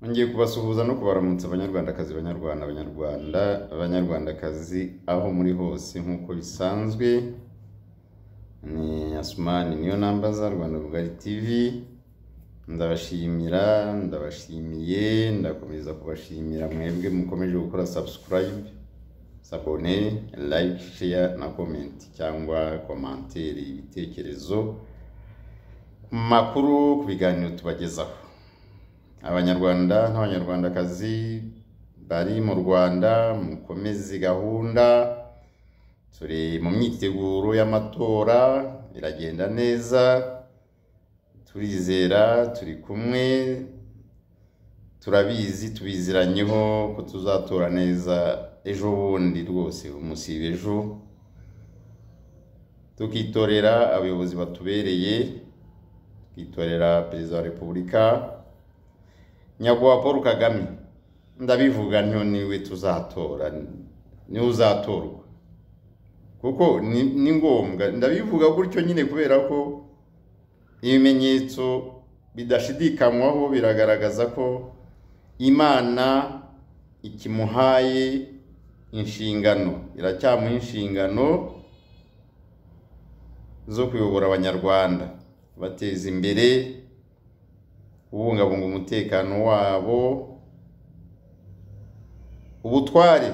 Ngiye kubasuhuza no kubaramutsa banyarwandakazi banyarwanda abanyarwanda banyarwandakazi aho muri hose nk'uko bisanzwe ni Asumani niyo namba za Rwanda Rugari TV ndabashimira ndabashimiye ndakomeza kubashimira mwebwe mukomeje gukora subscribe sabone like share na comment cyangwa komantere ibitekerezo ku makuru ku biganiro tubagezaho abanyarwanda n'abanyarwandakazi bari mu rwanda mukomeze gahunda turi mu myiteguro y'amatora iragenda neza turizera turi kumwe turabizi tubiziranyeho ko tuzatora neza ejo bundi rwose umusiba ejo tukitorera abayobozi batubereye tukitorera perezida wa repubulika nyakubahwa paul kagame ndabivuga ntiyo niwe tuzatora niwe uzatorwa kuko ni ni ngombwa ndabivuga gutyo nyine kubera ko ibimenyetso bidashidikanywaho biragaragaza ko imana ikimuhaye inshingano iracyamuha inshingano zo kuyobora abanyarwanda bateza imbere kubungabunga umutekano wabo ubutware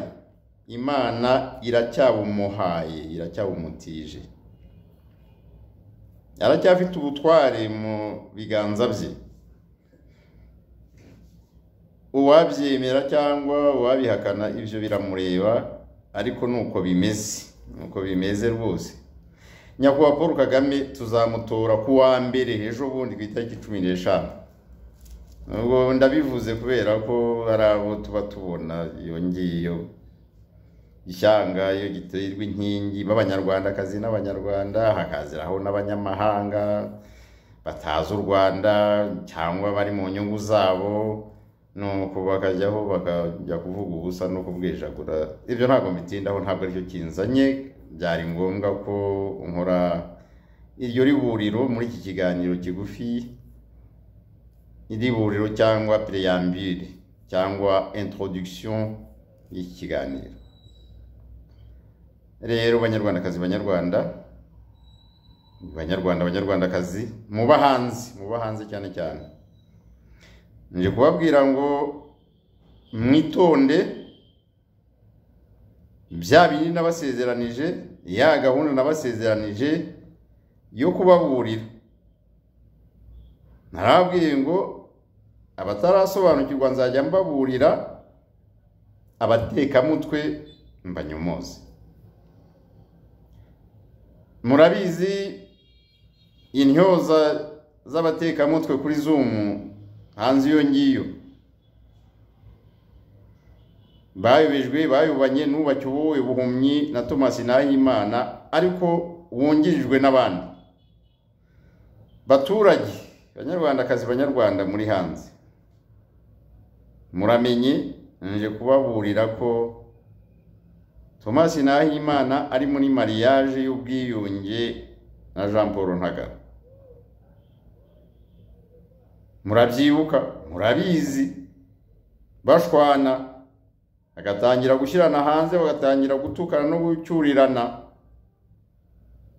imana iracyabumuhaye iracyabumutije aracyafite ubutware mu biganza bye uwabyemera cyangwa uwabihakana ibyo biramureba ariko ni uko bimeze ni uko bimeze rwose nyakubahwa paul kagame tuzamutora ku wa mbere ejo bundi ku itariki cumi n'eshanu ubwo ndabivuze kubera ko hari abo tuba tubona iyo ngiyo ishyanga iyo giterwa inkingi b'abanyarwandakazi n'abanyarwanda hakaziraho n'abanyamahanga batazi u rwanda cyangwa bari mu nyungu zabo nuko bakajyaho bakajya kuvuga ubusa no kubwejagura ibyo ntabwo bitindaho ntabwo aricyo kinzanye byari ngombwa ko nkora iryo riburiro muri iki kiganiro kigufi iri buriro cyangwa preyambire cyangwa introduction y'iki kiganiro rero banyarwandakazi banyarwanda banyarwanda banyarwandakazi muba hanze muba hanze cyane cyane nje kubabwira ngo mwitonde bya bindi nabasezeranije ya gahunda nabasezeranije yo kubaburira narabwiye ngo abatarasobanukirwa nzajya mbaburira abatekamutwe mbanyomoze murabizi intyoza z'abatekamutwe kuri zumu hanze iyo ngiyo bayobejwe bayobanye n'ubake uwowe buhumyi na thomas nahimana ariko wungirijwe n'abandi baturage banyarwandakazi banyarwanda muri hanze muramenye nje kubaburira ko thomas nahimana ari muri mariage y'ubwiyunge na jean paul ntagara murabyibuka murabizi bashwana bagatangira gushyirana hanze bagatangira gutukana no gucyurirana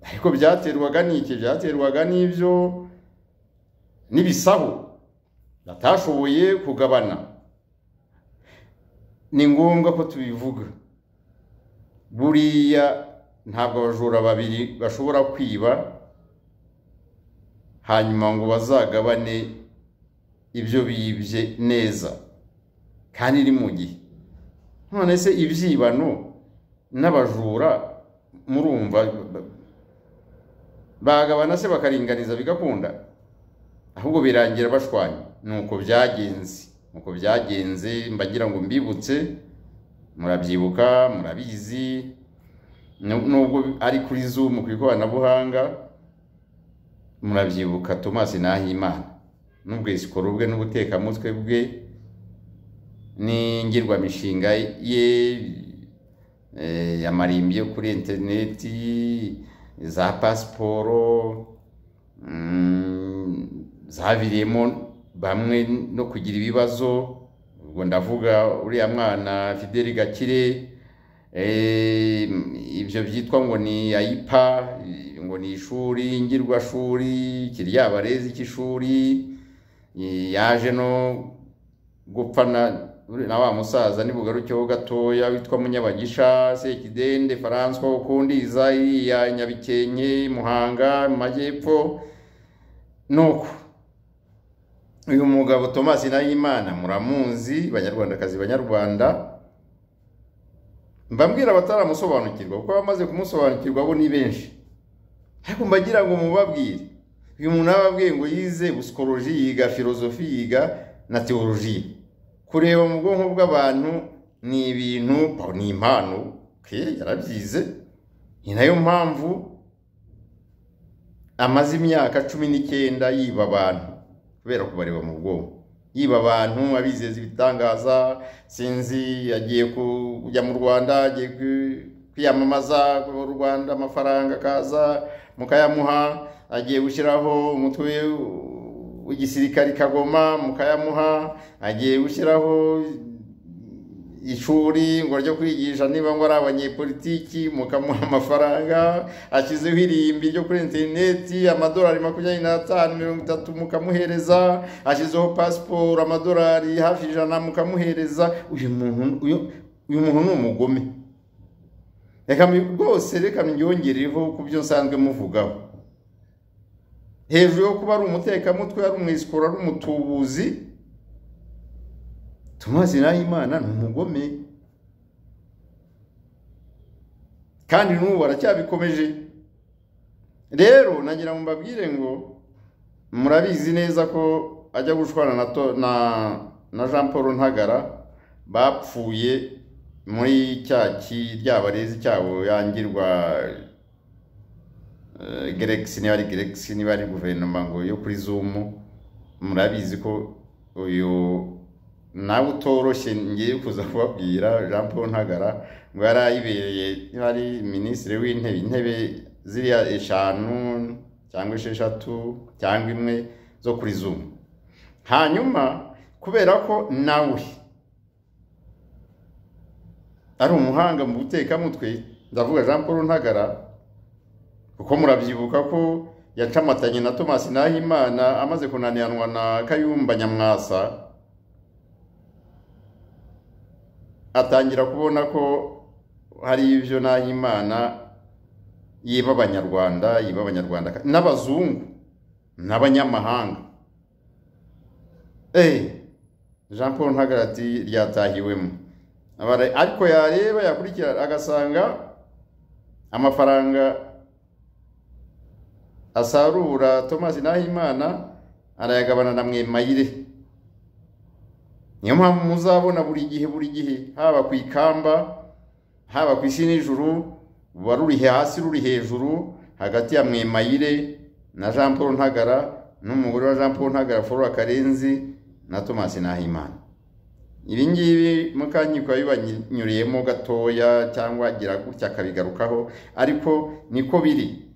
ariko byaterwaga n'iki byaterwaga n'ibyo n'ibisahu batashoboye kugabana ni ngombwa ko tubivuga buriya ntabwo abajura babiri bashobora kwiba hanyuma ngo bazagabane ibyo bibye neza kandi ni mu gihe none se ibyibano n'abajura murumva bagabana se bakaringaniza bigakunda ahubwo birangira bashwanye ni uko byagenze uko byagenze mbagira ngo mbibutse murabyibuka murabizi nubwo ari kuri zumu ku ikoranabuhanga murabyibuka thomas nahimana n'ubwisikoro bwe n'ubutekamutwe bwe n'ingirwamishinga ye yamarimbye kuri interineti za pasiporo zaviriyemo bamwe no kugira ibibazo ubwo ndavuga uriya mwana fideli gakire eh, ibyo byitwa ngo ni ayipa ngo ni ishuri ngirwashuri kiriya barezi cy'ishuri yaje no gupfa na na wa musaza nibugarukeho gatoya witwa munyabagisha sekidende faranswa ukundiza iriya nyabikenke muhanga mu majyepfo nuko uyu mugabo tomasi nahimana muramuzi banyarwandakazi banyarwanda mbabwira abataramusobanukirwa kuko abamaze kumusobanukirwa bo ni benshi ariko mbagira ngo mubabwire uyu muntu ababwiye ngo yize busikoloji yiga filozofi yiga na teoloji kureba mu bwonko bw'abantu ni ibintu ni impano yarabyize ni nayo mpamvu amaze imyaka cumi n'icyenda yiba abantu kubera kubareba mu bwonko yiba abantu abizeza ibitangaza sinzi agiye kujya mu rwanda agiye kwiyamamaza u rwanda amafaranga akaza mukayamuha agiye gushyiraho umutwe igisirikari kagoma mukayamuha agiye gushyiraho ishuri ngo ryo kwigisha niba ngo ari abanyepolitiki mukamuha amafaranga ashyizeho irimbi ryo kuri interineti amadolari makumyabiri n'atanu mirongo itatu mukamuhereza ashyizeho pasiporo amadolari hafi ijana mukamuhereza uyu muntu ni umugome reka rwose reka myongereho ku byo nsanzwe muvugaho hejuru yo kuba ari umutekamutwe ari umwisikoro ari umutubuzi tumaze imana ni umugome kandi n'ubu baracyabikomeje rero nagira ngo mbabwire ngo murabizi neza ko ajya gushwana na jean paul ntagara bapfuye muri cya ry'abarezi cyabo yangirwa geregisi niba ari geregisi niba ari guverinoma ngo yo kuri zumu murabizi ko uyu nawe utoroshye ngiye kuza kubabwira jean paul ntagara ngo yari ayibereye niba ari minisitiri w'intebe intebe ziriya eshanu cyangwa esheshatu cyangwa imwe zo kuri zumu hanyuma kubera ko nawe ari umuhanga mu butekamutwe ndavuga jean paul ntagara kuko murabyibuka ko yacamatanye na tomasi nahimana amaze kunaniranwa na kayumba nyamwasa atangira kubona ko hari ibyo nahimana yiba abanyarwanda yiba abanyarwanda n'abazungu n'abanyamahanga eee jean paul ntagarati ryatahiwemo ariko yareba yakurikira agasanga amafaranga asarura tomasi nahimana arayagabana na mwemayire niyo mpamvu muzabona buri gihe buri gihe haba ku ikamba haba ku isi n'ijuru ruba ruri hasi ruri hejuru hagati ya mwemayire na jean paul ntagara n'umugore wa jean paul ntagara flora karenzi na tomasi nahimana ibi ngibi mukanyikwa bibanyuriyemo gatoya cyangwa agira gutya akabigarukaho ariko niko biri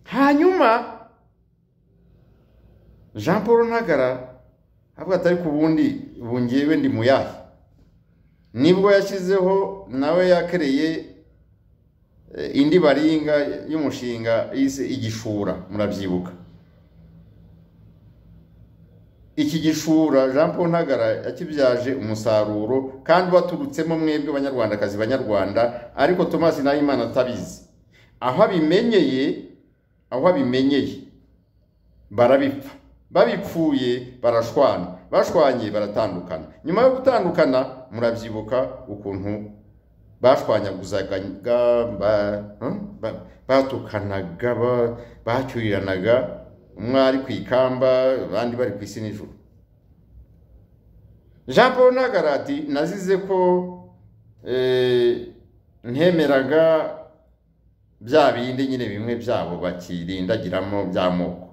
hanyuma jean paul ntagara avuga ati ariko ubundi bungewe ndi muyahe nibwo yashyizeho nawe yakereye indi baringa y'umushinga yise igishura murabyibuka iki gishura jean paul ntagara yakibyaje umusaruro kandi waturutsemo mwebwe banyarwandakazi banyarwanda ariko tomasi nahimana atabizi aho abimenyeye aho abimenyeye barabipfa babipfuye barashwana bashwanye baratandukana nyuma yo gutandukana murabyibuka ukuntu bashwanyaguzagaga batukanaga bacyuriranaga umwe ari ku ikamba abandi bari ku isi nijoro jean paul nagarati nazize ko ntemeraga bya bindi nyine bimwe byabo bakirindagiramo bya moko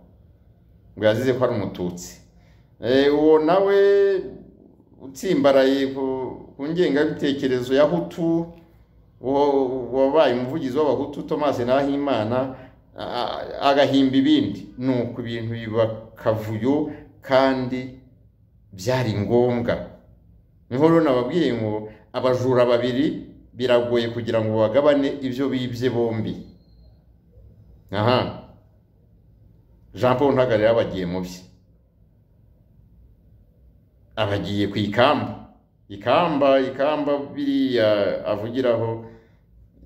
ngo yazize ko ari umututsi uwo nawe utsimbaraye ku ngengabitekerezo ya hutu wabaye umuvugizi w'abahutu tomasi nahimana agahimba ibindi ni uku ibintu biba kavuyo kandi byari ngombwa nk'uko nababwiye ngo abajura babiri biragoye kugira ngo bagabane ibyo bibye bombi aha jean paul ntabwo rero abagiye mu bye abagiye ku ikamba ikamba ikamba biriya avugiraho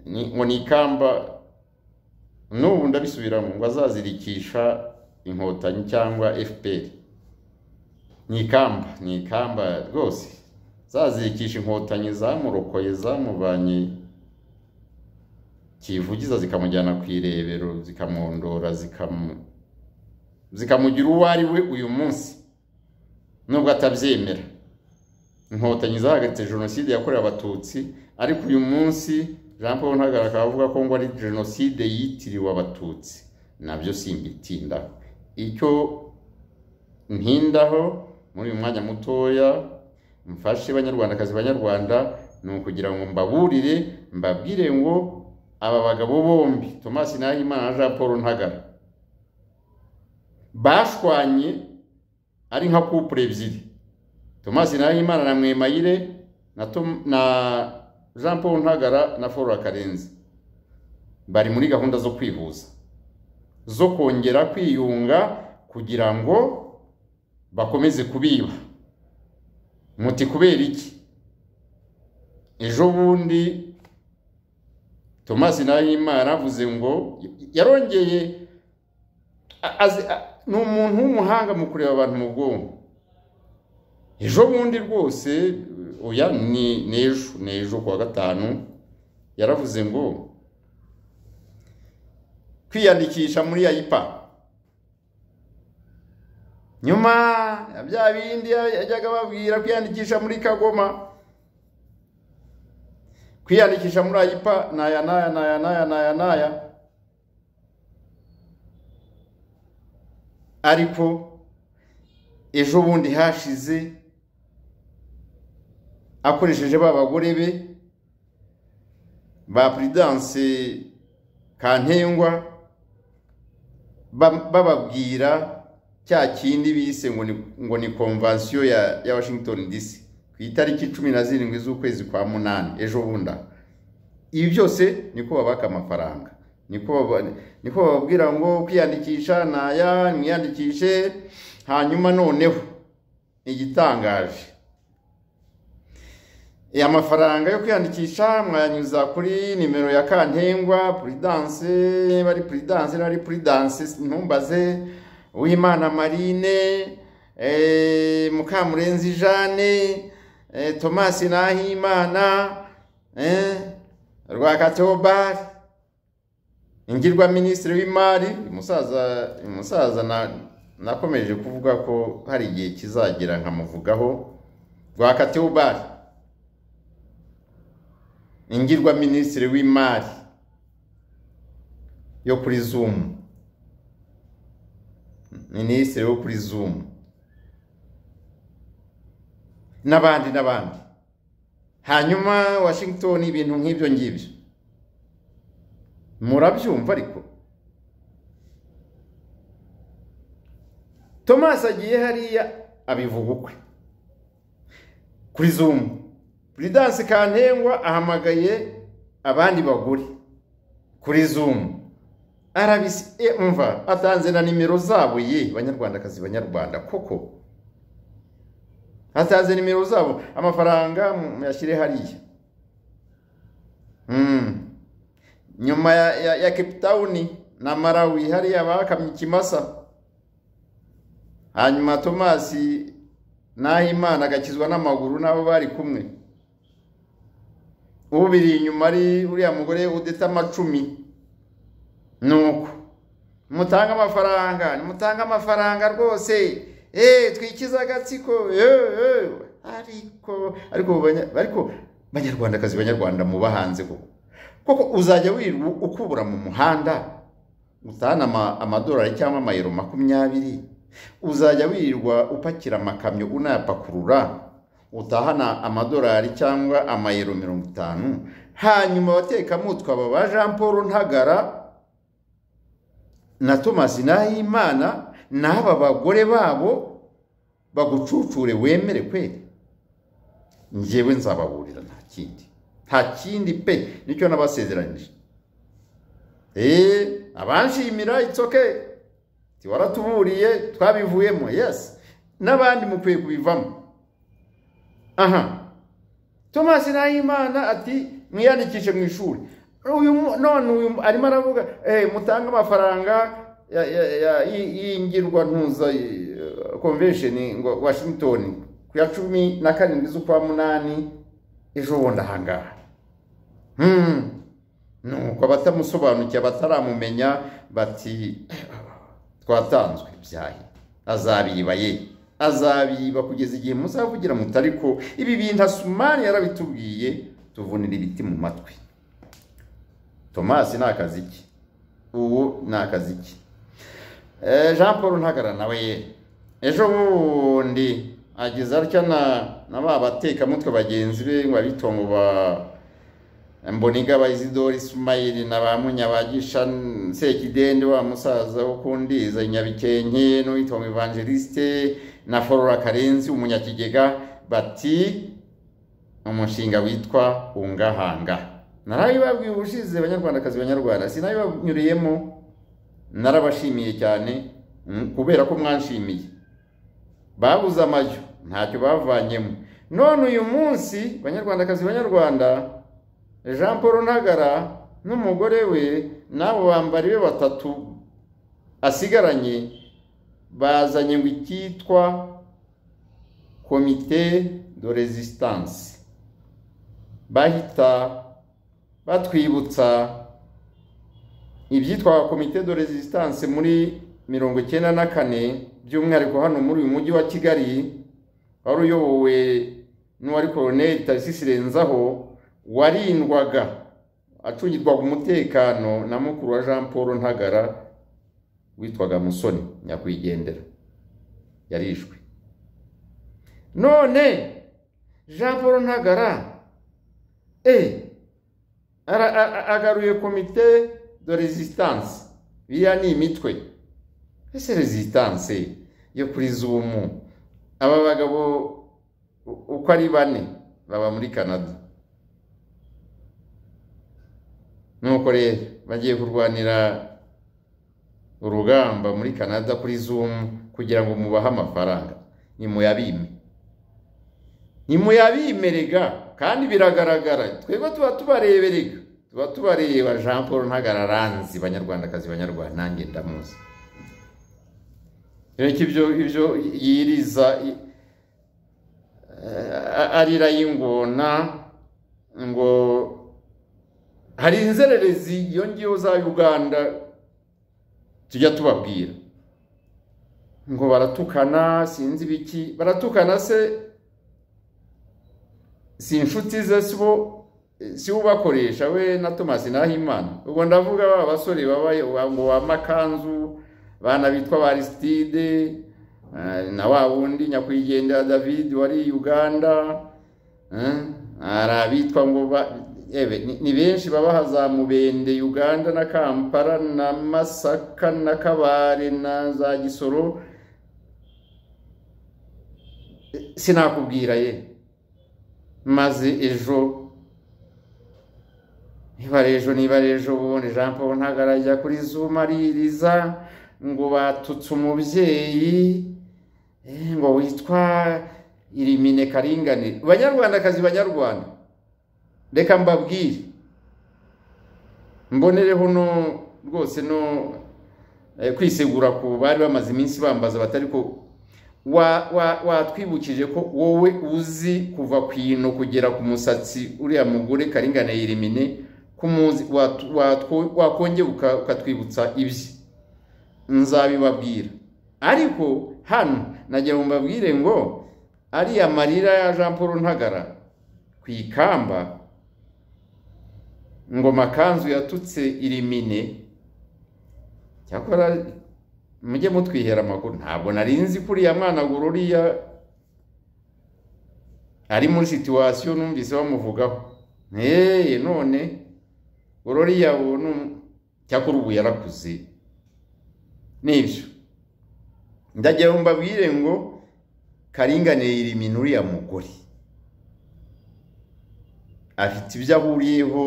ngo ni ikamba n'ubu ndabisubiramo ngo azazirikisha inkotanyi cyangwa fpr ni ikamba ni ikamba rwose zazirikisha inkotanyi zamurokoye zamubanye kivugiza zikamujyana ku irebero zikamwondora zikamugira uwo ari we uyu munsi nubwo atabyemera inkotanyi zahagaritse jenoside yakorewe abatutsi ariko uyu munsi jean paul ntagara akaba avuga ko ngo ari jenoside yitiriwe abatutsi nabyo simbitindaho icyo ntindaho muri uyu mwanya mutoya mfashe banyarwandakazi banyarwanda ni ukugira ngo mbaburire mbabwire ngo aba bagabo bombi thomas nahimana na jean paul ntagara bashwanye ari nka kupure ebyiri thomas nahimana na mwemayire na jean paul ntagara na flora karenzi bari muri gahunda zo kwihuza zo kongera kwiyunga kugira ngo bakomeze kubiba muti kubera iki ejo bundi thomas nahimana avuze ngo yarongeye ni umuntu w'umuhanga mu kureba abantu mu bwonko ejo bundi rwose oya ni n'ejo ni ejo kuwa gatanu yaravuze ngo kwiyandikisha muri yayipa nyuma ya bya bindi yajyaga babwira kwiyandikisha muri kagoma kwiyandikisha muri ayipa ni aya n'aya n'aya n'aya n'aya n'aya ariko ejo bundi hashize akoresheje ba bagore be ba puridanse kantengwa bababwira cya kindi bise ngo ni konvansiyo ya washington dc ku itariki cumi na zirindwi z'ukwezi kwa munani ejo bunda ibi byose niko babaka amafaranga niko bababwira ngo kwiyandikisha ntaya mwiyandikishe hanyuma noneho igitangaje amafaranga yo kwiyandikisha mwayanyuza kuri nimero ya kantengwa puridanse niba ari puridanse niba ari puridanse ntumbaze uwimana marine mukamurenzi jeanne tomasi nahimana rwakatobari ingirwa minisitiri w'imari umusaza umusaza nakomeje kuvuga ko hari igihe kizagera nkamuvugaho rwakatobari ingirwa minisitiri w'imari yo kuri zumu minisitiri wo kuri zumu n'abandi n'abandi hanyuma washington ibintu nk'ibyo ngibyo murabyumva ariko thomas agiye hariya abivuga ukwe kuri zumu puridanse kantengwa ahamagaye abandi bagore kuri zumu arabise umva atanze na nimero zabo ye banyarwandakazi banyarwanda koko atanze nimero zabo amafaranga muyashyire hariya nyuma ya Cape Town na marawi hariya bakamye ikimasa hanyuma tomasi nahimana agakizwa n'amaguru n'abo bari kumwe ubiri inyuma ari uriya mugore udeta amacumi ni uko mutange amafaranga nimutange amafaranga rwose eee twikize agatsiko eee ariko ariko banyarwandakazi banyarwanda muba hanze koko koko uzajya wirirwa ukubura mu muhanda utahana amadolari cyangwa amayero makumyabiri uzajya wirirwa upakira amakamyo unayapakurura utahana amadolari cyangwa amayero mirongo itanu hanyuma abatekamutwe aba ba jean paul ntagara na thomas nahimana n'aba bagore babo bagucucure wemere kweri njyewe nzababurira nta kindi nta kindi pe nicyo nabasezeranyije eee abanshimira itsoke waratuburiye twabivuyemo yesi n'abandi mukwiye kubivamo aha tomasi nahimana ati mwiyandikishe mu ishuri uyu mu- none uyu mu- arimo aravuga "Eh, mutange amafaranga ya- ya- ya- y- y'ingirwantuza konvesheni ngo washington ku ya cumi na karindwi z'ukwa munani ejo bundi ahangaha Hmm. nuko abatamusobanukiye abataramumenya bati twatanzwe byahi azabiba ye azabiba kugeza igihe muzavugira muti ariko ibi bintu asumani yarabitubwiye tuvunira ibiti mu matwi tomasi ni akazi ke ubu ni akazi ke Eh, jean paul ntagara nawe ye ejo bundi agize atya na na ba batekamutwe bagenzi be ngo abitongo ba mboniga ba isidori sumayiri na ba munyabagisha sekidende wa musaza wo kundiza nyabikenke n'uwitwa evangeliste na forora karenzi umunyakigega bati umushinga witwa ungahanga narabibabwiye ubushize banyarwandakazi banyarwanda sinabibanyuriyemo narabashimiye cyane mm, kubera ko mwanshimiye babuze amajyo ntacyo bavanyemo none uyu munsi banyarwandakazi banyarwanda jean paul ntagara n'umugore we n'abo bambari be batatu asigaranye bazanye ngo icyitwa komite de resistance bahita batwibutsa ibyitwa komite de resistance muri mirongo icyenda na kane by'umwihariko hano muri uyu mujyi wa kigali wari uyobowe n'uwari koroneri tarisisi renzaho warindwaga acungirwaga umutekano na mukuru wa jean paul ntagara witwaga musoni nyakwigendera yarishwe none jean paul ntagara e ara- a- a- agaruye komite de resistance biriya ni imitwe ese resistance yo kuri zumu aba bagabo u- uko ari bane baba muri canada nuko rero bagiye kurwanira urugamba muri canada kuri zumu kugira ngo mubahe amafaranga nimuyabime ntimuyabimerega kandi biragaragara twebwe tuba tubareberega tuba tubareba jean paul ntagara aranzi banyarwandakazi banyarwanda nanjye ndamuzi rero ko ibyo ibyo yiriza i- eh, arira y'ingona ngo hari inzererezi iyo ngiyo za uganda tujya tubabwira ngo baratukana sinzi ibiki baratukana se si inshuti ze si bo si bo ubakoresha we na tomasi nahimana ubwo ndavuga ba basore baba ngo bamakanzu bana bitwa ba arisitide na wa wundi nyakwigendera david wari uganda eh, hari abitwa ngo ba ewe ni- ni benshi babaha za mubende uganda na kampala na masaka na kabare na za gisoro sinakubwira ye maze ejo niba ari ejo niba ari ejo ubundi jean paul ntagara ajya kuri zoom aririza ngo batutse umubyeyi eh, ngo witwa irimine karinganire banyarwandakazi banyarwanda reka mbabwire mbonereho no rwose no eh, kwisegura ku bari bamaze iminsi bambaza batari ko wa- wa- watwibukije ko wowe uzi kuva ku ino kugera ku musatsi uriya mugore karingane yirimine kumuzi watu- watwo- wakongera uka- ukatwibutsa ibye nzabibabwira ariko hano nagira ngo mbabwire ngo ariya marira ya jean paul ntagara ku ikamba ngo makanzu yatutse irimine cyakora mujye mutwihera amakuru ntabwo nari nzi ko uriya mwana ngo uriya ari muri situwasiyo numvise bamuvugaho eee none uriya ubu ni um- cyakora ubu yarakuze nibyo ndagira ngo mbabwire ngo karinganire irimi n'uriya mugore afite ibyo ahuriyeho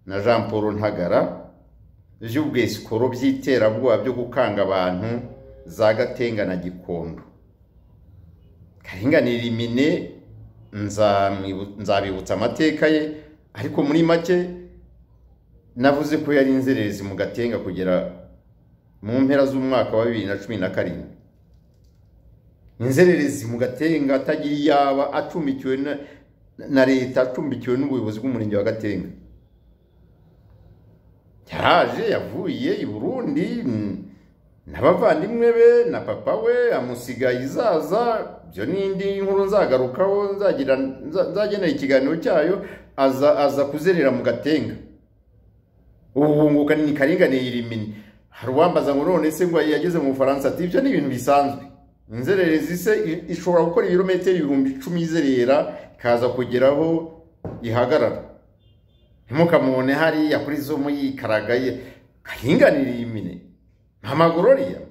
na jean paul ntagara by'ubwesikoro by'iterabwoba byo gukanga abantu za gatenga na gikondo karinganire imine nzabibutsa amateka ye ariko muri make navuze ko yari inzererezi mu gatenga kugera mu mpera z'umwaka wa bibiri na cumi na karindwi inzererezi mu gatenga atagira iyaba acumbikiwe na leta acumbikiwe n'ubuyobozi bw'umurenge wa gatenga yaraje yavuye i burundi n'abavandimwe be na papa we amusigaye izaza byo n'indi nkuru nzagarukaho nzagenera ikiganiro cyayo aza kuzerera mu gatenga ubunguka ni karinganiye irimini hari uwambaza ngo none se ngo yageze mu bufaransa ati ibyo ni ibintu bisanzwe inzererezi se ishobora gukora ibirometero ibihumbi icumi izerera ikaza kugeraho ihagarara ntimukamubone hariya kuri zo yikaragaye karinganira imine nta magororiya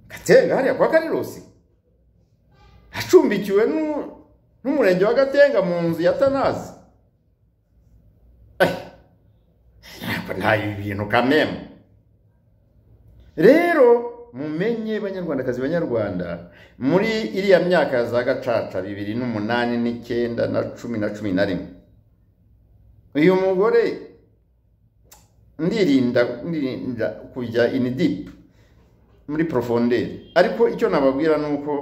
gatenga hariya kwa karirosi acumbikiwe n'umurenge wa gatenga mu nzu ya tanazi nta bintu kamemu rero mumenye banyarwandakazi banyarwanda muri iriya myaka za gacaca bibiri n'umunani n'icyenda na cumi na cumi na rimwe uyu mugore ndirinda ndirinda kujya inidipu muri porofonderi ariko icyo nababwira ni uko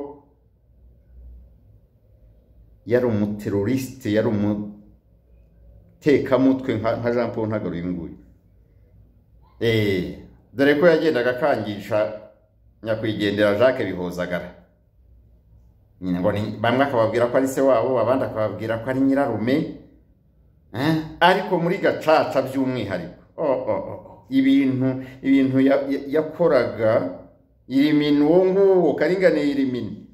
yari umuterorisite yari umutekamutwe nka jean paul ntabwo uyu nguyu dore ko yagendaga akangisha nyakwigendera jacques bihozagara bamwe akababwira ko ari se wabo abandi akababwira ko ari nyirarume ariko muri gacaca by'umwihariko ibintu ibintu yakoraga irimini uwo nguwo karinganiye irimini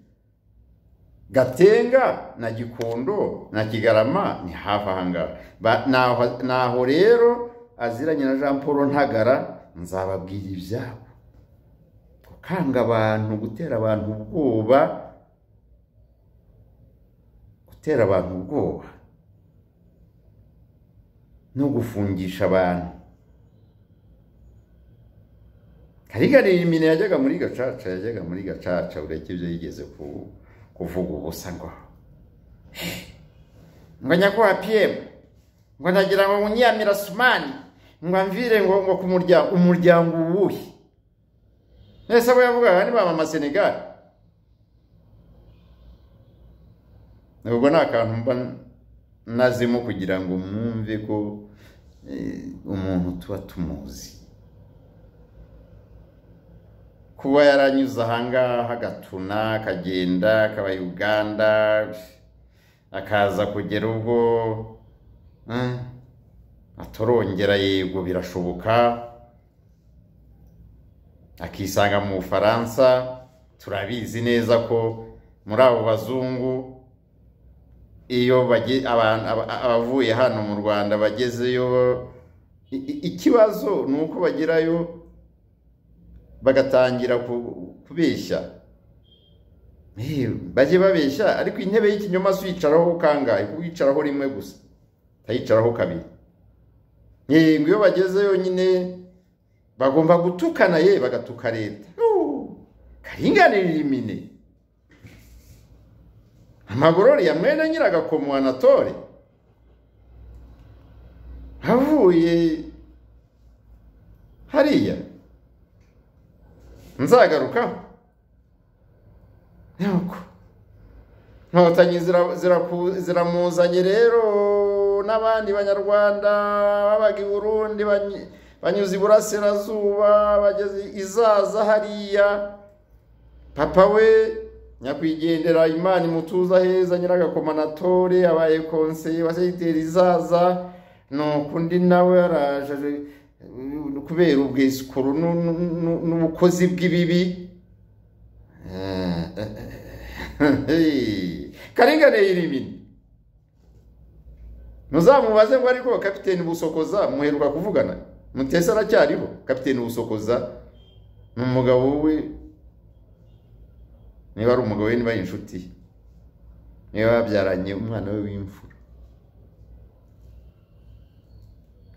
gatenga na gikondo na kigarama ni hafi ahangaha naho rero aziranye na jean paul ntagara nzababwira ibyabo gukanga abantu gutera abantu ubwoba gutera abantu ubwoba no gufungisha abantu karigarira imine yajyaga muri gacaca yajyaga muri gacaca ureke ibyo yigeze kuvuga ubusa ngo ngo nyakubahwa piyemu ngo ndagira ngo unyiyamira sumani ngo amvire ngo ngo ku muryango umuryango uwuhe ese abo yavugaga ni ba mama senegali ubwo ni akantu mba nazimo kugira ngo mwumve ko umuntu tuba tumuzi kuba yaranyuze ahangaha agatuna akagenda akaba uganda akaza kugera ubwo atorongera yego birashoboka akisanga mu bufaransa turabizi neza ko muri abo bazungu iyo abavuye hano mu rwanda bagezeyo ikibazo ni uko bagerayo bagatangira kubeshya bajye babeshya ariko intebe y'ikinyoma si uyicaraho kangahe kuko uyicaraho rimwe gusa utayicaraho kabiri yego iyo bagezeyo nyine bagomba gutukana ye bagatuka leta karinganirira imine amagorori ya mwene nyiragakomo anatore avuye hariya nzagarukaho nuko inkotanyi ziramuzanye rero n'abandi banyarwanda babaga i burundi banyuze iburasirazuba bageze izaza hariya papa we nyakwigendera imana imutuza heza nyiragakomanatore abaye konseye wa segiteri izaza nuko undi nawe yaraje kubera ubwisukuru n'ubukozi bw'ibibi karinganiye irimini ntuzamubaze ngo ariko kapiteni busokoza muheruka kuvugana mutese aracyariho kapiteni busokoza ni umugabo we niba ari umugabo we niba ari inshuti ye niba babyaranye umwana we w'imfura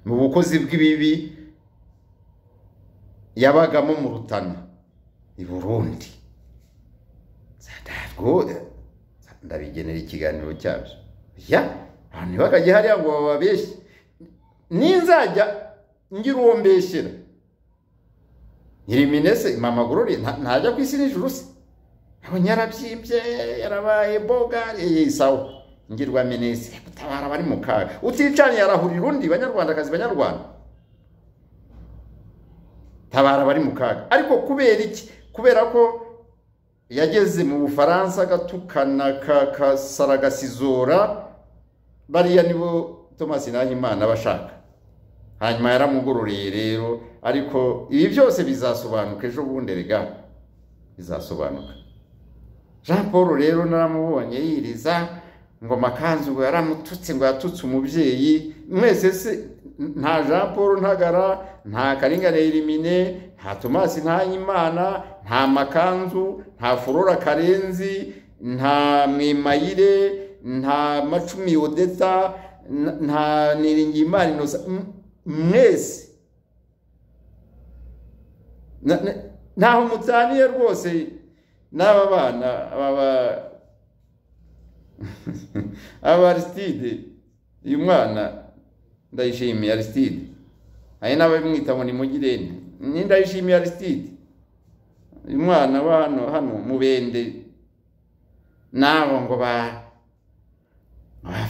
mu bukozi bw'ibibi yabagamo mu rutana i burundi ndabigenera ikiganiro cyabyo ya abantu ntibakajye hariya ngo bababeshye ninzajya ngira uwo mbeshyera nyiriminese mama gorore ntajya ku isi n'ijuru se abonye yarabyimbye yarabaye boga sawa ngirwa minese gutabara abari mu kaga uticanye yarahurira undi banyarwandakazi banyarwanda tabara abari mu kaga ariko kubera iki kubera ko yageze mu bufaransa agatukana kasaragasizora bariya nibo thomas nahimana aba ashaka hanyuma yaramugororeye rero ariko ibi byose bizasobanuka ejo bundi rega bizasobanuka jean paul rero naramubonye yiriza ngo amakanzu ngo yaramututse ngo yatutse umubyeyi mwese se nta jean paul ntagara nta karinganire rimine nta thomas ntahimana nta makanzu nta furora karenzi nta mwimayire nta macumi odeta nta niringimana inosa mwese ntaho mutaniye rwose n'aba bana aba aba arisitide uyu mwana ndayishimiye arisitide hari n'abamwita ngo ni mugirente ni ndayishimiye arisitide uyu mwana wa hano hano mubende nabo ngo ba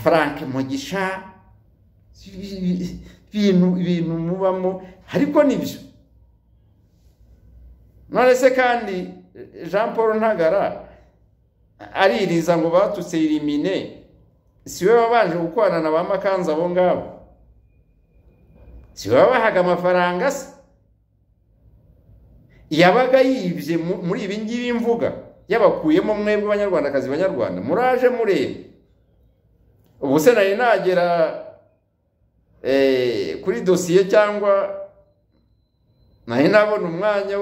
frank mugisha ibintu ibintu mubamo ariko nibyo none se kandi jean paul ntagara aririza ngo batutse irimine si we wabanje gukorana na ba makanzu abo ngabo si we wabahaga amafaranga se yabaga yibye muri ibi ngibi mvuga yabakuyemo mwebwe abanyarwandakazi banyarwanda muraje murebe ubu se nari nagera kuri dosiye cyangwa nari nabona umwanya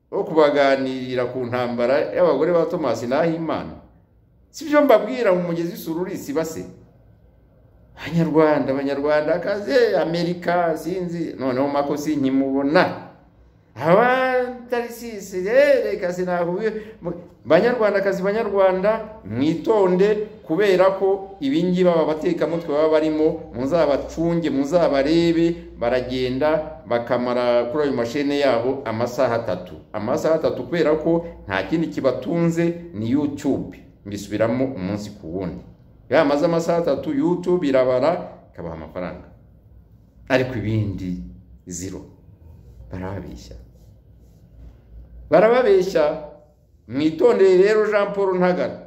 wo kubaganirira ku ntambara y'abagore ba thomas nahimana si byo mbabwira mu mugezi sururisi base abanyarwanda abanyarwandakazi amerika sinzi noneho makosi nkimubona abatarisisi reka sinahuye banyarwandakazi banyarwanda mwitonde kubera ko ibingibi aba batekamutwe baba barimo muzabacunge muzabarebe baragenda bakamara kuri ayo mashene yabo amasaha atatu amasaha atatu kubera ko nta kindi kibatunze ni yutube mbisubiramo umunsi ku wundi iyo hamaze amasaha atatu yutube irabara ikabaha amafaranga ariko ibindi ziro barababeshya barababeshya mwitondeye rero jean paul ntagara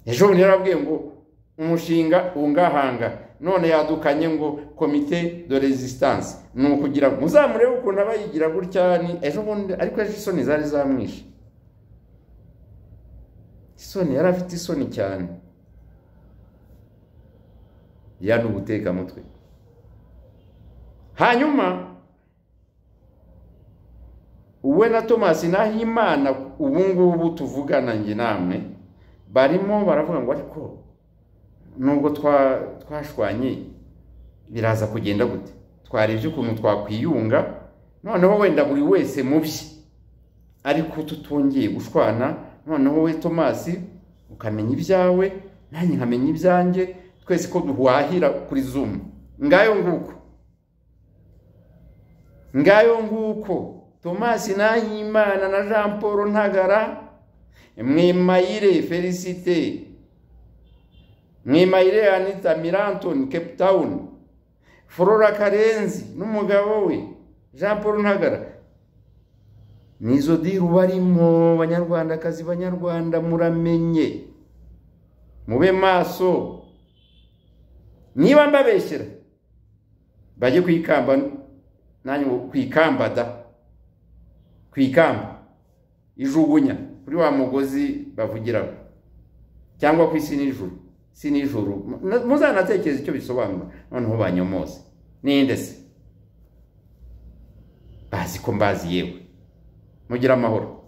ejo bundi yarabwiye ngo umushinga ungahanga none yadukanye ngo komite de resistance ni ukugira ngo muzamurebe ukuntu aba yigira gutya ni ejo bundi ariko ejo isoni zari zamwishe isoni yari afite isoni cyane ya ni ubutekamutwe hanyuma we na thomas nahimana ubu ngubu tuvugana njye namwe barimo baravuga ngo ariko nubwo twashwanye biraza kugenda gute twarebye ukuntu twakwiyunga noneho wenda buri wese mu bye ariko tutongeye gushwana noneho we thomas ukamenya ibyawe nanjye nkamenya ibyanjye twese ko duhahira kuri zumu ngayo nguko ngayo nguko thomas nahimana na jean paul ntagara mwimayire felicite mwimayire anita mirantoni cape town flora karenzi n'umugabo we jean paul ntagara nizo diru barimo banyarwandakazi banyarwanda muramenye mube maso niba mbabeshyira bajye kwikamba nanjye ngo kwikamba da kwikamba ijugunya kuri wa mugozi bavugiraho cyangwa ku isi nijoro si nijoro muzanatekereza icyo bisobanura noneho banyomose ninde se bazi ko mbazi yewe mugire amahoro